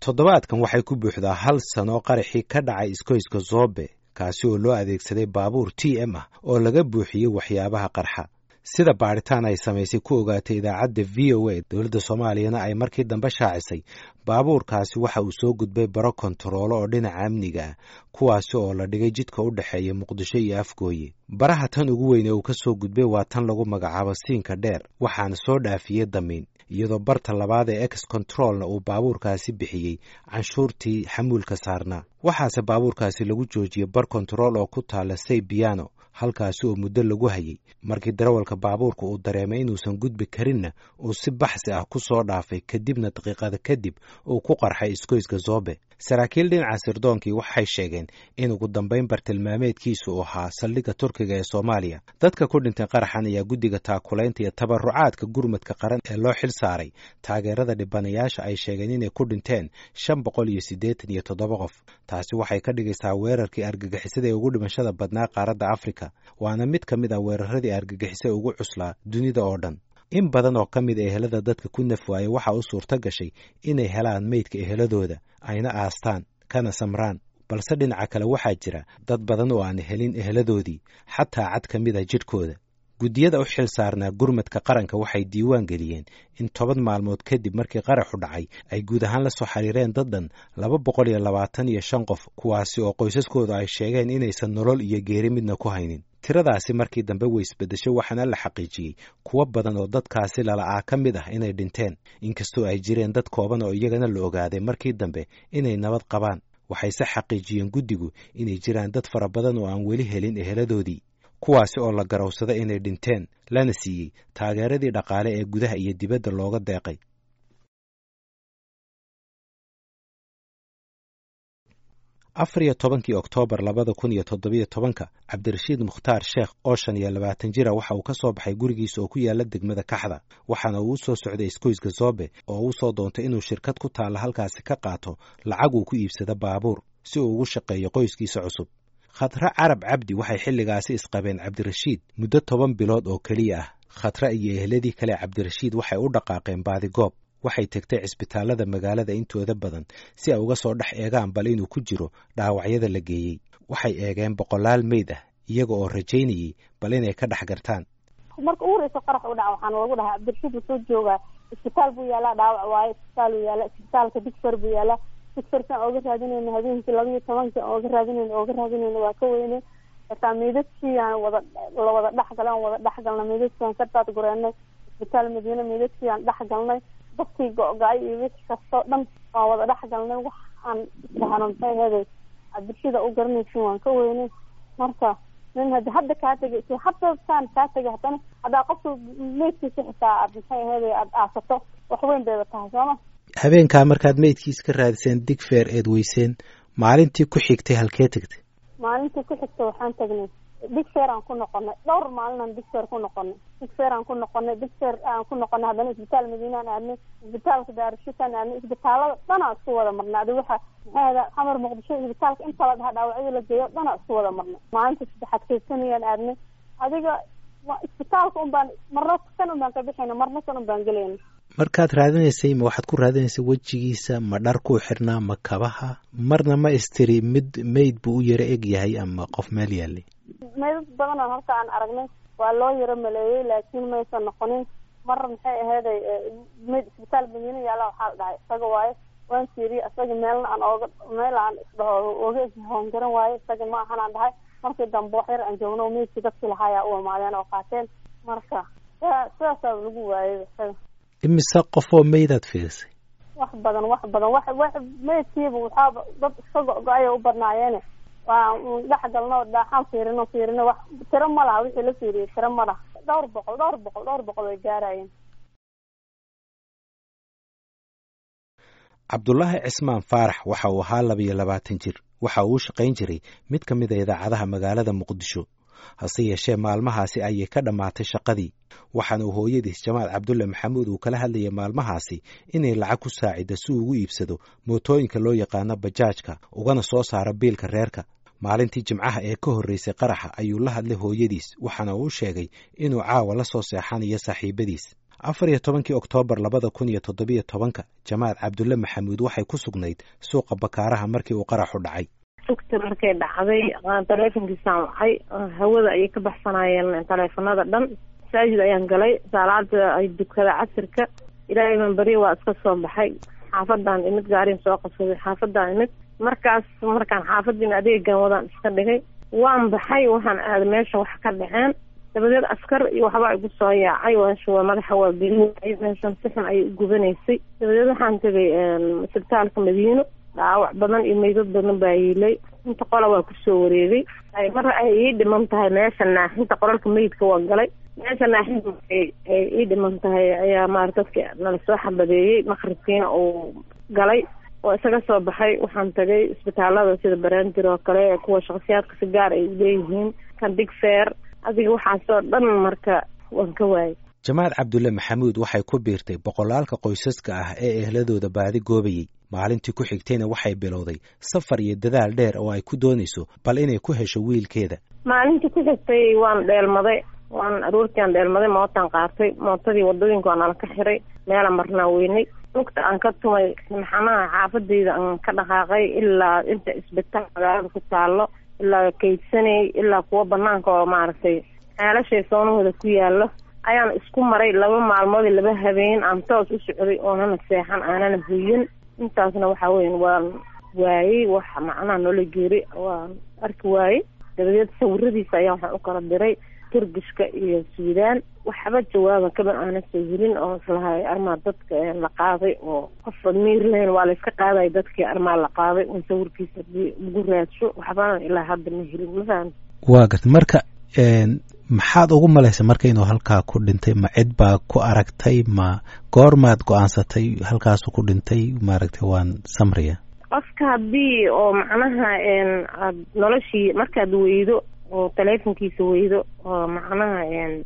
toddobaadkan waxay ku buuxdaa hal sano qaraxii ka dhacay iskoyska zoobe kaasi oo loo adeegsaday baabuur t m ah oo laga buuxiyey waxyaabaha qarxa sida baadhitaan ay samaysay ku ogaatay idaacadda v o a dowladda soomaaliyana ay markii dambe shaacisay baabuurkaasi waxa uu soo gudbay baro kontaroolo oo dhinaca amniga ah kuwaasi oo la dhigay jidka u dhexeeya muqdisho iyo afgooye baraha tan ugu weyn ee uu ka soo gudbay waa tan lagu magacaabo siinka dheer waxaana soo dhaafiyey damiin iyadoo barta labaad ee ex controlna uu baabuurkaasi bixiyey canshuurtii xamuulka saarnaa waxaase baabuurkaasi lagu joojiyey bar kontarool oo ku taala say biano halkaasi oo muddo lagu hayay markii darawalka baabuurka uu dareemay inuusan gudbi karinna uu si baxsi ah ku soo dhaafay kadibna daqiiqada kadib uu ku qarxay iskoyska zoobe saraakiil dhinaca sirdoonkii waxay sheegeen in ugu dambayn bartilmaameedkiisu uu ahaa saldhigga turkiga ee soomaaliya dadka ku dhintay qaraxan ayaa guddiga taakulaynta iyo tabarucaadka gurmadka qaran ee loo xil saaray taageerada dhibanayaasha ay sheegeen inay ku dhinteen shan boqol iyo siddeetan iyo toddoba qof taasi waxay ka dhigaysaa weerarkii argagixisada ee ugu dhimashada badnaa qaaradda afrika waana mid ka mid ah weeraradii argagixisa ugu cuslaa dunida oo dhan in badan oo ka mid a ehelada dadka ku naf waayey waxaa u suurto gashay inay helaan meydka eheladooda ayna aastaan kana samraan balse dhinaca kale waxaa jira dad badan oo aan helin eheladoodii xataa cad ka mid a jidhkooda guddiyada u xil saarnaa gurmadka qaranka waxay diiwaan geliyeen in toban maalmood kadib markii qaraxu dhacay ay guud ahaan la soo xiriireen dad dhan laba boqol iyo labaatan iyo shan qof kuwaasi oo qoysaskooda ay sheegeen inaysan nolol iyo geeri midna ku haynin tiradaasi markii dambe way isbeddeshay waxaana la xaqiijiyey kuwo badan oo dadkaasi lala'aa ka mid ah inay dhinteen inkastoo ay jireen dad kooban oo iyagana la ogaaday markii dambe inay nabad qabaan waxayse xaqiijiyeen guddigu inay jiraan dad fara badan oo aan weli helin eheladoodii kuwaasi oo la garowsada inay dhinteen lana siiyey taageeradii dhaqaale ee gudaha iyo dibadda looga deeqay afar iyo tobankii oktoobar labada kun iyo toddobiyo tobanka cabdirashiid mukhtaar sheekh oo shan iyo labaatan jira waxa uu ka soo baxay gurigiisa oo ku yaala degmada kaxda waxaana uu u soo socday iskoyska zoobe oo uu soo doontay inuu shirkad ku taalla halkaasi ka qaato lacag uu ku iibsado baabuur si uu ugu shaqeeyo qoyskiisa cusub khatre carab cabdi waxay xilligaasi isqabeen cabdirashiid muddo toban bilood oo keliya ah khatre iyo ehladii kale cabdirashiid waxay u dhaqaaqeen baadigoob waxay tegtay cisbitaallada magaalada intooda badan si ay uga soo dhex eegaan bal inuu ku jiro dhaawacyada la geeyey waxay eegeen boqolaal meyd ah iyaga oo rajaynayey bal inay ka dhex gartaan marka ugu horeysa qarax u dhaca waxaana lagu dhahaa cabdirashiid wuu soo joogaa isbitaal buu yaalaa dhaawac waaye isbitaal uu yaala isbitaalka digfer buu yaalaa digferkan ooga raadinayna habeenkii laba iyo tobanki ooga raadinayna ooga raadinayna waa ka weyne xitaa meydadkii aan wada la wada dhexgalay aan wada dhexgalnay meydadkii aan ka daad gureenay isbitaal madiine meydadkii aan dhexgalnay dadkii go-go-ay iyo wixii kastoo dhan waan wada dhex galnay wax aan isdhahno maxay heday cabdirshida u garanaysin waan ka weynay marka nin hadi hadda kaa tegay si hadda saan kaa tegay haddana haddaa qofka meydkiisa xitaa aad maxay heday aada aasato wax weyn bayba tahay sooma habeenkaa markaad meydkiis ka raadiseen digfeer eed weyseen maalintii ku xigtay halkee tegtay maalintii ku xigtay waxaan tagnay digfer aan ku noqonay dhowr maalinaan digfer ku noqonay digfer aan ku noqonay digfer aan ku noqonay haddana isbitaal madiinaan aadnay isbitaalka daarushitaan aadnay isbitaalada dhanaa isku wada marnay adi waxa maxay ada xamar muqdisho isbitaalka inta la dhaha dhaawacyada la geeyo dhanaa isku wada marnay maalinta saddexaad keysanayaan aadnay adiga isbitaalka un baan marna kan un baan ka bixayna marna kan un baan gelayna markaad raadinaysay ma waxaad ku raadinaysay wejigiisa ma dhar kuu xirnaa ma kabaha marna ma istiri mid meyd buu u yaro eg yahay ama qof meel yaalay meydad badanoo halka aan aragnay waa loo yaro maleeyey laakiin maysan noqonin mar maxay aheeday meyd isbitaal madiina yaala waxaa la dhahay isaga waaye waan fiiriye isaga meelna aan ooga meel aan isdhaho oga hoongaran waaye isaga ma ahan aan dhahay markii dambe wax yar aan joogno meydkii dadkii lahaayaa u imaadeen oo qaateen marka sidaasaa lagu waayay isaga imise qofoo meydaad fiirisay wax badan wax badan wax wax meydkiiba waxaaba dad iska go-go-aya u badnaayeene waa dhex galno dhaaxaan fiirino fiirino wax tiro ma laha wixii la fiiriyey tiro ma laha dhowr boqol dhowr boqol dhowr boqol way gaarayeen cabdulaahi cismaan faarax waxa uu ahaa labiyo labaatan jir waxa uu u shaqayn jiray mid ka mid a idaacadaha magaalada muqdisho hase yeeshee maalmahaasi ayay ka dhammaatay shaqadii waxaana uu hooyadiis jamaal cabdulle maxamuud uu kala hadlayay maalmahaasi inay lacag ku saacidda si uu ugu iibsado mootooyinka loo yaqaano bajaajka ugana soo saaro biilka reerka maalintii jimcaha ee ka horreysay qaraxa ayuu la hadlay hooyadiis waxaana uu sheegay inuu caawa la soo seexanayo saaxiibadiis afar iyo tobankii oktoobar labada kun iyo toddobiyo tobanka jamaal cabdulle maxamuud waxay ku sugnayd suuqa bakaaraha markii uu qaraxu dhacay sugta markay dhacday taleefonkiisaan wacay hawada ayay ka baxsanayeen taleefonada dhan masaajid ayaan galay saalaada ay dukada casirka ilaahay baan beriya waa iska soo baxay xaafadaan imid gaariin soo qabsaday xaafadaan imid markaas markaan xaafadiin adeegan wadaan iska dhigay waan baxay waxaan aaday meesha wax ka dhaceen dabadeed askar iyo waxbaa igu soo yaacay waa madaxa waa gelinay meeshan si xun ayay u gubanaysay dabadeed waxaan tegay isbitaalka madiino dhaawac badan iyo meydad badan baa yiilay inta qola waa kusoo wareegay mar ay ii dhiman tahay meesha naaxinta qoralka meydka waa galay meesha naaxinta ay ii dhiman tahay ayaa maarata dadka nala soo xabadeeyey maqribkiina uu galay oo isaga soo baxay waxaan tagay isbitaalada sida barandir oo kale kuwa shakhsiyaadka si gaar ay uleeyihiin kan big fair adiga waxaasoo dhan marka waan ka waayay jamaal cabdulle maxamuud waxay ku biirtay boqolaalka qoysaska ah ee ehladooda baadi goobayey maalintii ku xigtayna waxay bilowday safar iyo dadaal dheer oo ay ku doonayso bal inay ku hesho wiilkeeda maalintii ku xigtay waan dheelmaday waan aroortiiaan dheelmaday mootaan qaatay mootadii wadooyinka waa nala ka xiray meela marnaa weynay lugta aan ka tumay maxanaha xaafadeyda aan ka dhaqaaqay ilaa inta isbitaal magaalada ku taalo ilaa kaydsanay ilaa kuwa banaanka oo maaragtay xeelashay soonahooda ku yaalo ayaan isku maray laba maalmood laba habeen aan toos u socday oonana seexan aanana huyin intaasna waxa weya waan waayey wax macnaha noola geeri waan arki waayey dabadeed sawiradiisa ayaa waxaan u kala diray turgishka iyo suudaan waxba jawaaba kaba aana sawirin oo islahay armaa dadka la qaaday oo qofa miir lahayn waa layska qaaday dadkii armaa la qaaday un sawirkiisa ugu raadsho waxbana ilaa hadda ma helin mafaham waa garta marka maxaad ugu malaysa marka inuu halkaa ku dhintay ma cid baa ku aragtay ma goormaad go-aansatay halkaasu ku dhintay maaragtay waan samriya qofka haddii oo macnaha aad noloshii markaad weydo oo taleefonkiisa weydo oo macnaha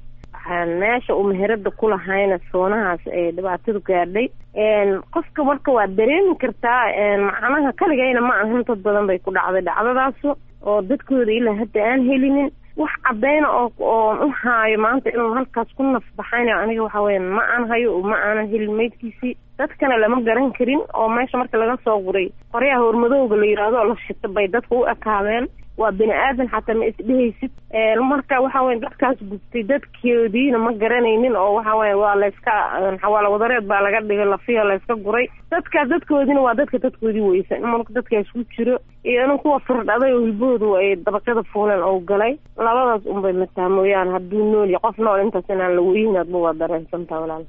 meesha uu meherada ku lahayna soonahaas ee dhibaatadu gaadhay qofka marka waad dareemi kartaa macnaha kaligayna ma ahan dad badan bay ku dhacday dhacdadaasu oo dadkooda ilaa hadda aan helinin wax cadayna oo oon u haayo maanta inuu halkaas ku nafbaxayna aniga waxa weya ma aan hayo ma aanan helin maydkiisii dadkana lama garan karin oo meesha marka laga soo guray qoryaha hormadowga la yidhaahdo oo la shita bay dadka u ekaadeen waa bini aadan xataa ma isdhehaysid marka waxa weya dadkaas gubtay dadkoodiina ma garanaynin oo waxa weya waa layska xawaalo wadareed baa laga dhigay lafiya layska guray dadkaas dadkoodiina waa dadka dadkoodii weysan marka dadkaas ku jiro iyo in kuwa firdhaday oo hilbahoodu ay dabaqyada fuuleen oo galay labadaas unbay mataa mooyaane hadduu nool yahay qof nool intaas inaan la weynaadba waa dareensantaa walaal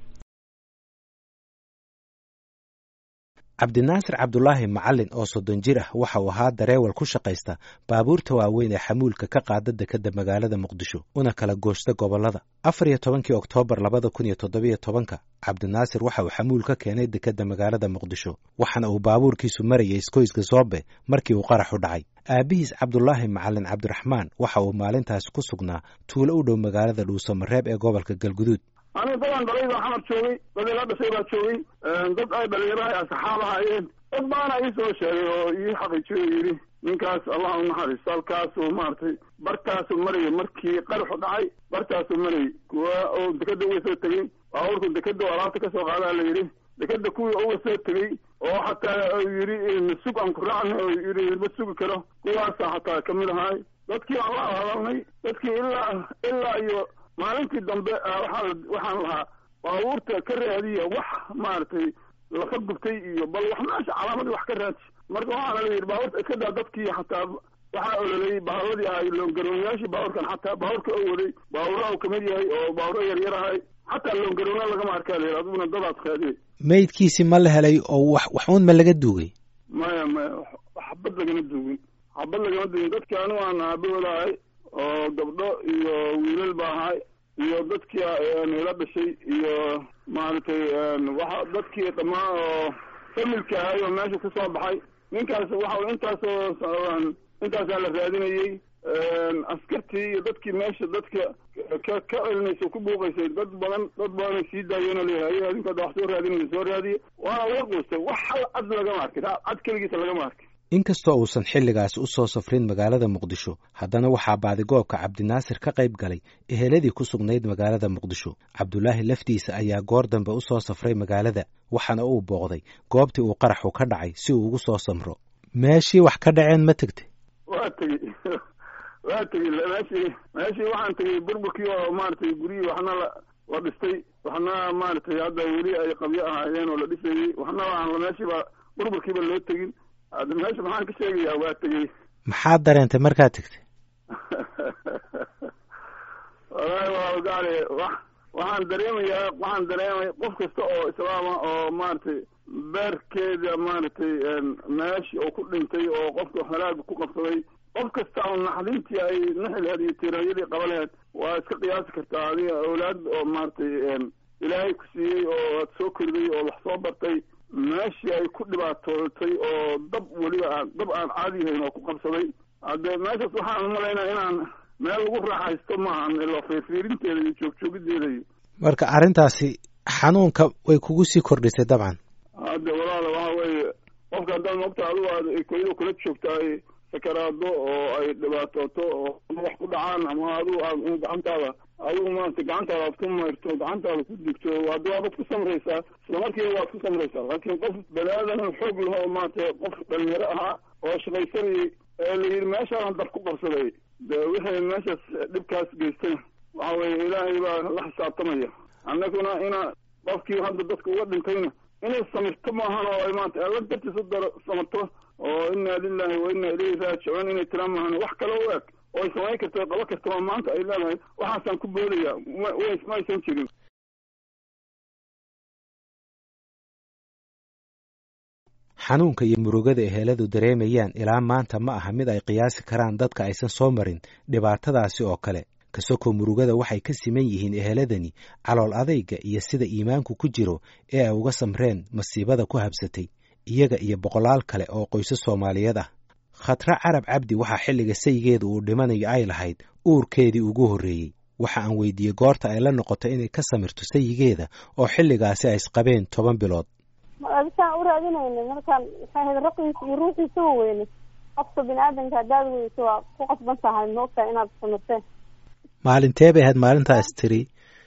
cabdinaasir cabdulaahi macalin oo soddon jir ah waxa uu ahaa dareewal ku shaqaysta baabuurta waaweyn ee xamuulka ka qaada dekadda magaalada muqdisho una kala gooshta gobollada afar iyo tobankii oktoobar labada kun iyo toddobiyo tobanka cabdinaasir waxa uu xamuul ka keenay dekadda magaalada muqdisho waxaana uu baabuurkiisu marayay iskoyska soobe markii uu qaraxu dhacay aabbihiis cabdulaahi macalin cabdiraxmaan waxa uu maalintaasi ku sugnaa tuulo u dhow magaalada dhuusamareeb ee gobolka galguduud aniga dadaan dhalay baa xamar joogay dad ila dhashay baa joogay dad ay dhalinyaraha asxaab ahaayeen dad baana ii soo sheegay oo ii xaqiijiyo oo yidhi ninkaas allah u naxariisto halkaasuu maaragtay bartaasuu marayay markii qaraxu dhacay bartaasuu marayay kuwa oo dekeda uga soo tegey baabuurku dekeda oo alaabta kasoo qaadaa la yidhi dekeda kuwii uga soo tegey oo xataa yidhi masug aan ku raacna oo yidhi ma sugi karo kuwaasa xataa kamid ahaay dadkii aan la hadalnay dadkii ilaa ilaa iyo maalintii dambe waxaa waxaan lahaa baabuurta ka raadiya wax maaragtay laka gubtay iyo bal wax meesha calaamadii wax ka raadsi marka waxaana la yidhi baabuurta iska daa dadkii xataa waxaa ololayay baaburadii ahay loongaroonyaashii baabuurkan xataa baabuurka oo waday baabuuraha uu kamid yahay oo baabuuro yaryar ahay xataa loongaroona lagama arkaa la yidhi adiguna dadaas raadiyay meydkiisi ma la helay oo wax wax uun ma laga duugay maya maya xabad lagama duugin xabad lagama duugin dadkii anigu aan aabahooda ahay oo gabdho iyo wiilal ba ahay iyo dadkii ila dhashay iyo maaragtay waxa dadkii dhamaa oo familka ahay oo meesha kusoo baxay ninkaas waxa intaasoo intaasaa la raadinayey askartii iyo dadkii meesha dadka ka ka celinaysa ku buuqaysay dad badan dad badanay sii daayeenoo leeyahay adinka ada wax soo raadinaysa soo raadiye waana laga quustay wax hal cad lagama arkin cad keligiisa lagama arkin inkastoo uusan xilligaasi u soo safrin magaalada muqdisho haddana waxaa baadigoobka cabdinaasir ka qayb galay eheladii ku sugnayd magaalada muqdisho cabdulaahi laftiisa ayaa goor dambe u soo safray magaalada waxaana uu booqday goobtii uu qaraxu ka dhacay si uu ugu soo samro meeshii wax ka dhaceen ma tegtay waa tegey waa tegey meeshii meeshii waxaan tegey burburkii oo maaragtay guryihii waxna la la dhistay waxna maaragtay hadda weli ay qabyo ahaayeen oo la dhisayey waxna aan meeshiiba burburkiiba loo tegin hadda meesha maxaan ka sheegayaa waa tegey maxaad dareentay markaad tegtay wallaahi waa gaale wax waxaan dareemayaa waxaan dareemaya qof kasta oo islaama oo maaragtay beerkeeda maaragtay meeshii oo ku dhintay oo qofka halaaga ku qabsaday qof kasta oo naxdintii ay naxi laheed iyo tiiraanyadii qaba laheed waa iska qiyaasi kartaa adiga awlaad oo maaragtay ilaahay ku siiyey oo aad soo koriday oo wax soo bartay meeshii ay ku dhibaatootay oo dab weliba aan dab aan caadiyahayn oo ku qabsaday hadde meeshaas waxaan umalaynaa inaan meel lagu raaxaysto maahan ila fiirfiirinteeda iyo joogjoogiddeeda iyo marka arrintaasi xanuunka way kugu sii kordhisay dabcan hadde walaala waxa weeye qofka haddaad moogta adigu aad koydo kula joogta ay sakaraado oo ay dhibaatooto oo wax ku dhacaan ama adigu aad gacantaada adigu maarata gacantaada aad ku mayrto gacantaada ku digto hadda waabad ku samraysaa islamarkiiba waad ku samraysaa laakiin qof bani-aadan xoog laho maarata qof dhalinyaro ahaa oo shaqaysanayay ee la yidhi meeshaan dab ku qabsaday de wixii meeshaas dhibkaas geystay waxa weeye ilaahay baa la xisaabtamaya annaguna ina qofkii hadda dadka uga dhintayna inay samirto maahan oo ay maanta alla dartiis u daro samarto oo inna lilahi wa inna ilayhi raajicuun inay tiraan maahan wax kale u eg oo ay samayn karto qabo kartaba maanta ay leedahay waxaasaan ku boodaya ma aysan jirin xanuunka iyo murugada eheladu dareemayaan ilaa maanta ma aha mid ay qiyaasi karaan dadka aysan soo marin dhibaatadaasi oo kale kasokoo murugada waxay ka siman yihiin eheladani calool adayga iyo sida iimaanku ku jiro ee ay uga samreen masiibada ku habsatay iyaga iyo boqolaal kale oo qoysas soomaaliyeed ah khatra carab cabdi waxaa xilliga saygeeda uu dhimanayo ay lahayd uurkeedii ugu horreeyey waxa aan weydiiyey goorta ay la noqoto inay ka samirto sayigeeda oo xilligaasi ay isqabeen toban bilood adisaan u raadinayna markaan maxay ahayd raqiisa iyo ruuxiisa wa weyne qofka bini aadanka haddaad weyso waa ku qasban tahay ma ogtahay inaad samirteen maalintee bay ahayd maalintaas tiri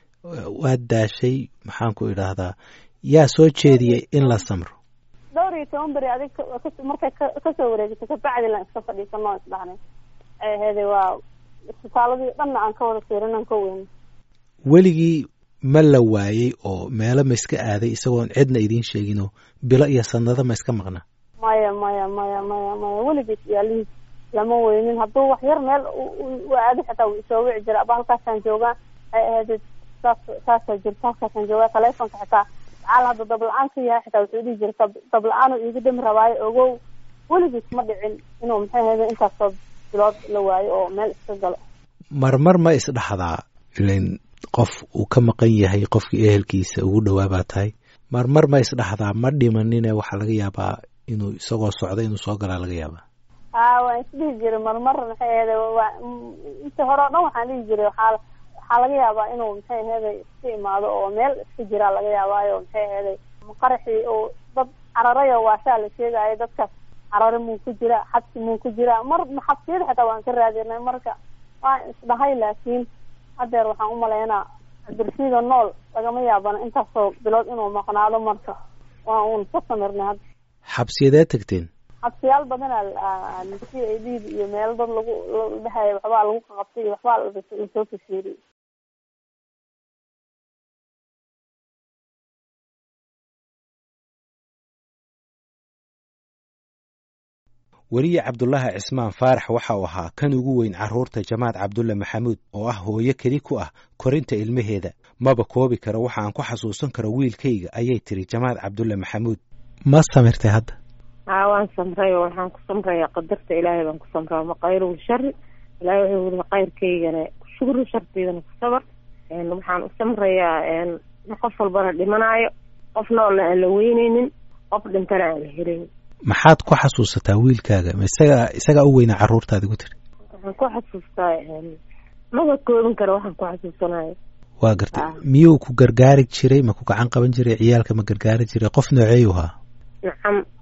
waad daashay maxaan ku idhaahdaa yaa soo jeediyey in la samro dhowr iyo toban beri adig markay kasoo wareegto kabacdi lan iska fadhiisano isdhahnay ay aheeday waa isbitaaladii dhanna aan ka wada fiirinan ka weyne weligii ma la waayey oo meelo ma iska aaday isagoon cidna idiin sheeginoo bilo iyo sanado ma iska maqna maya maya maya maya maya weligiis yaalihiis lama weynin hadduu wax yar meel u aado xitaa wuu isoo wici jira aba halkaasaan joogaa ay ahayd saas saasaa jirta halkaasaan joogaa taleefonka xitaa macaal hadda dabla-aan ka yahay xitaa wuxuu dhihi jira dabla-aanu iiga dhami rabaayo ogow weligiis ma dhicin inuu maxay ahayda intaasoo bilood la waayo oo meel iska galo marmar ma isdhaxdaa ilan qof uu ka maqan yahay qofkii ehelkiisa ugu dhowaa baa tahay marmar ma isdhaxdaa ma dhimanine waxaa laga yaabaa inuu isagoo socda inuu soo galaa laga yaabaa a waan isdhihi jiray marmar maxay ahayda waa inta hore o dhan waxaan dhihi jiray waxaa waxaa laga yaabaa inuu maxay ahayday iska imaado oo meel iska jiraa laga yaabaayo maxay ahayday qaraxii oo dad cararayo waashaa la sheegaayo dadkaas carare muu ku jira xabsi muu ku jira mar xabsiyada xitaa waan ka raadinay marka waan isdhahay laakiin hadeer waxaan umalaynaa cabdirashiida nool lagama yaabana intaasoo bilood inuu maqnaado marka waa uun ka samirnay hadda xabsiyadee tagteen xabsiyaal badanaa c a d iyo meelo dad lagu dhahaya waxbaa lagu qaqabtay iyo waxbaa lasoo kasheeriyey weliye cabdulaahi cismaan faarax waxa uu ahaa kan ugu weyn carruurta jamaad cabdulle maxamuud oo ah hooyo keli ku ah korinta ilmaheeda maba koobi karo waxa aan ku xasuusan karo wiilkayga ayay tiri jamaad cabdulle maxamuud ma samirtay hadda haa waan samray oo waxaan ku samrayaa qadarta ilaahay baan ku samraa maqayru shari ilaahay wuxuu weli qayrkaygana shukru sharteydana ku sabar waxaan u samrayaa qof walbana dhimanaayo qof noolna aan la weyneynin qof dhintana aan la helin maxaad ku xasuusataa wiilkaaga ma isaga isagaa u weynaa carruurtaadi ku tiri waxaan ku xasuustaa maba koobin karo waxaan ku xasuusanayo waa gartay miyuu ku gargaari jiray ma ku gacan qaban jiray ciyaalka ma gargaari jiray qof nooceeyu ahaa nacam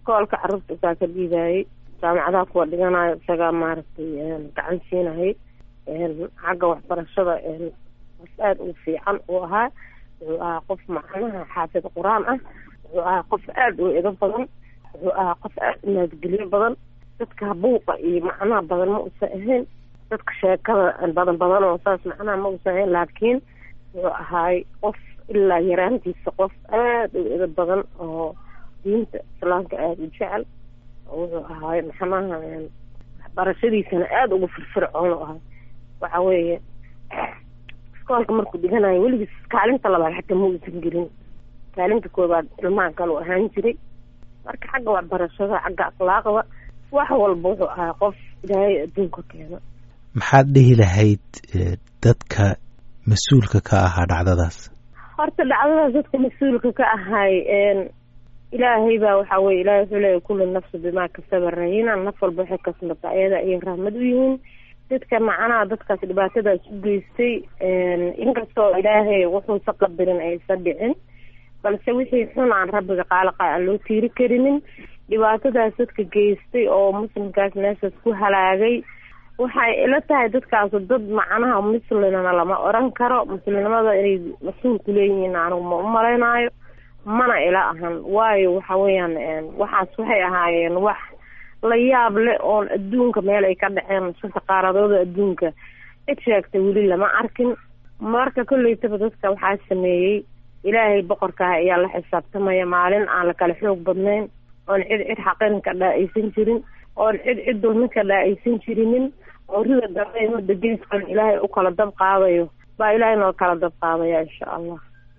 iskoolka carruurta isaa ka dhiibaayey jaamacadaha kuwa dhiganayo isagaa maaragtay gacan siinayay xagga waxbarashada qof aada ugu fiican uu ahaa wuxuu ahaa qof macnaha xaafid qur-aan ah wuxuu ahaa qof aada u edo badan wuxuu ahaa qof aada u naadgelyo badan dadka buuqa iyo macnaha badan ma usan ahayn dadka sheekada badan badan oo saas macnaha ma usan ahayn laakiin wuxuu ahaay qof ilaa yaraantiisa qof aada u edo badan oo diinta islaamka aada u jecel wuxuu ahaay maxanaha waxbarashadiisana aada ugu firfircoon u ahay waxa weeye iskoolka markuu dhiganayo weligiis kaalinta labaad xataa ma uusan gelin kaalinta koobaad ilmaha kaleu ahaan jiray marka xagga waxbarashada xagga akhlaaqda wax walba wuxuu ahaa qof ilaahay adduunka keena maxaad dhihi lahayd dadka mas-uulka ka ahaa dhacdadaas horta dhacdadaas dadka mas-uulka ka ahay ilaahay baa waxaa weye ilahay wuxuu leeyahy kullu nafsi bimaa kasaba rahina naf walba waxay kasbata ayada ayay rahmad u yihiin dadka macnaha dadkaas dhibaatadaas u geystay inkastoo ilaahay wuxuusa qadarin aysa dhicin balse wixii xun aan rabbiga qaalaqa aan loo tiiri karinin dhibaatadaas dadka geystay oo muslimkaas meeshaas ku halaagay waxay ila tahay dadkaasu dad macnaha muslimna lama oran karo muslimnimada inay mas-uul ku leeyihiin anigu ma u malaynaayo mana ila ahan waayo waxa weeyaan waxaas waxay ahaayeen wax la yaab leh oon adduunka meel ay ka dhaceen shanta qaaradooda adduunka cid sheegtay weli lama arkin marka kolleytaba dadka waxaa sameeyey ilaahay boqorkaah ayaa la xisaabtamaya maalin aan la kala xoog badnayn oon cid cid xaqin ka dhaa-aysan jirin oon cid cid dulmin ka dhaa-aysan jirinin oo rida dambe mudda geeskan ilaahay u kala dab qaadayo baa ilaahay noo kala dab qaadaya insha allah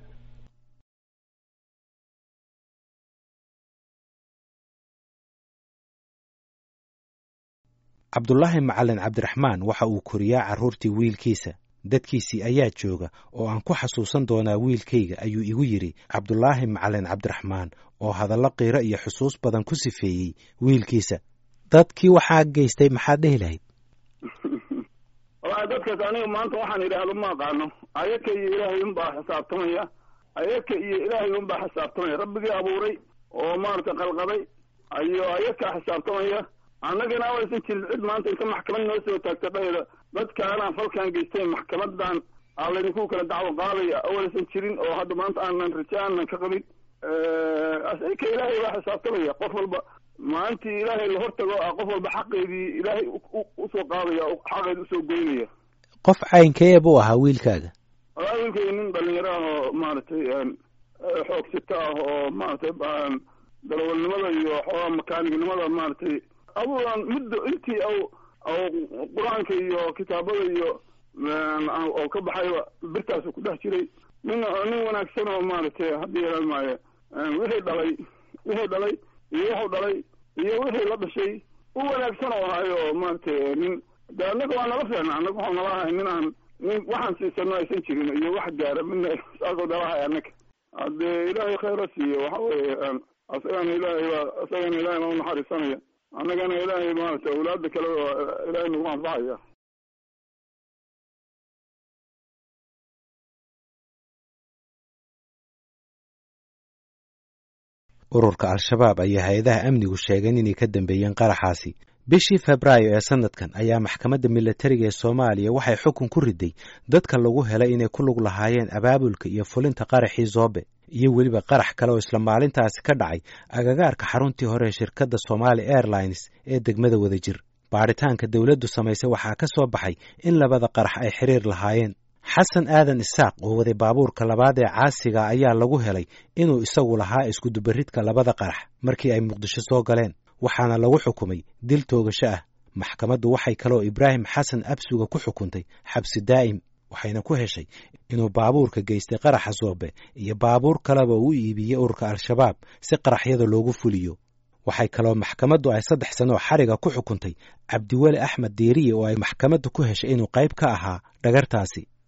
cabdulaahi macalin cabdiraxmaan waxa uu koriyaa carruurtii wiilkiisa dadkiisii ayaa jooga oo aan ku xasuusan doonaa wiilkayga ayuu igu yidhi cabdulaahi macalin cabdiraxmaan oo hadallo qiiro iyo xusuus badan ku sifeeyey wiilkiisa dadkii waxaa geystay maxaad dhehi lahayd wallaahi dadkaas aniga maanta waxaan idhaahdo ma aqaano ayaka iyo ilaahay unbaa xisaabtamaya ayaka iyo ilaahay unbaa xisaabtamaya rabbigii abuuray oo maaragtay qalqaday ayo ayakaa xisaabtamaya annagana awaysan jirin cid maanta inta maxkamad noo soo taagta dhahayda dadkaanaan falkaan geysteen maxkamadan aa laydinku kala dacwo qaadaya awaysan jirin oo hadda maanta aanan raja aanan ka qabin asika ilaahay baa xisaabtamaya qof walba maalintii ilaahay la hortago a qof walba xaqeedii ilaahay usoo qaadaya xaqeedi usoo goynaya qof caynkee buu ahaa wiilkaaga walaa wiilkay nin dhalinyaro ah oo maaragtay xoogsito ah oo maaragtay dalawalnimada iyo xoogaa makaanignimada maaragtay aduuan muddo intii aw aw qur-aanka iyo kitaabada iyo oo ka baxayba birtaasu ku dhex jiray nin nin wanaagsan oo maaragtay haddii yeelan maayo wixii dhalay wixii dhalay iyo wuxuu dhalay iyo wixii la dhashay u wanaagsan oo ahayo maaragtay nin de annaga waa nala fiicna annaga waxau nala ahay nin aan nin waxaan siisano aysan jirin iyo wax gaara midna saasoo nala ahay annaga haddee ilaahay khayra siiyo waxa weeye asagana ilaahay baa asagana ilaahay baa unaxariisanaya annagana ilaahay maaragtay awlaada kale ilaahay nagu anfacaya ururka al-shabaab ayaa hay-adaha amnigu sheegeen inay ka dambeeyeen qaraxaasi bishii febraayo ee sanadkan ayaa maxkamadda milatariga ee soomaaliya waxay xukun ku riday dadka lagu helay inay ku lug lahaayeen abaabulka iyo fulinta qaraxii zoobe iyo weliba qarax kale oo isla maalintaasi ka dhacay agagaarka xaruntii hore ee shirkadda somaali airlines ee degmada wadajir baadhitaanka dowladdu samaysay waxaa ka soo baxay in labada qarax ay xiriir lahaayeen xasan aadan isaaq oo waday baabuurka labaad ee caasiga ayaa lagu helay inuu isagu lahaa iskudubaridka labada qarax markii ay muqdisho soo galeen waxaana lagu xukumay dil toogasho ah maxkamaddu waxay kaloo ibraahim xasan absuga ku xukuntay xabsi daa'im waxayna ku heshay inuu baabuurka geystay qaraxa soobe iyo baabuur kaleba u iibiyey ururka al-shabaab si qaraxyada loogu fuliyo waxay kaloo maxkamaddu ay saddex sanoo xariga ku xukuntay cabdiweli axmed diiriye oo ay maxkamaddu ku heshay inuu qayb ka ahaa dhagartaasi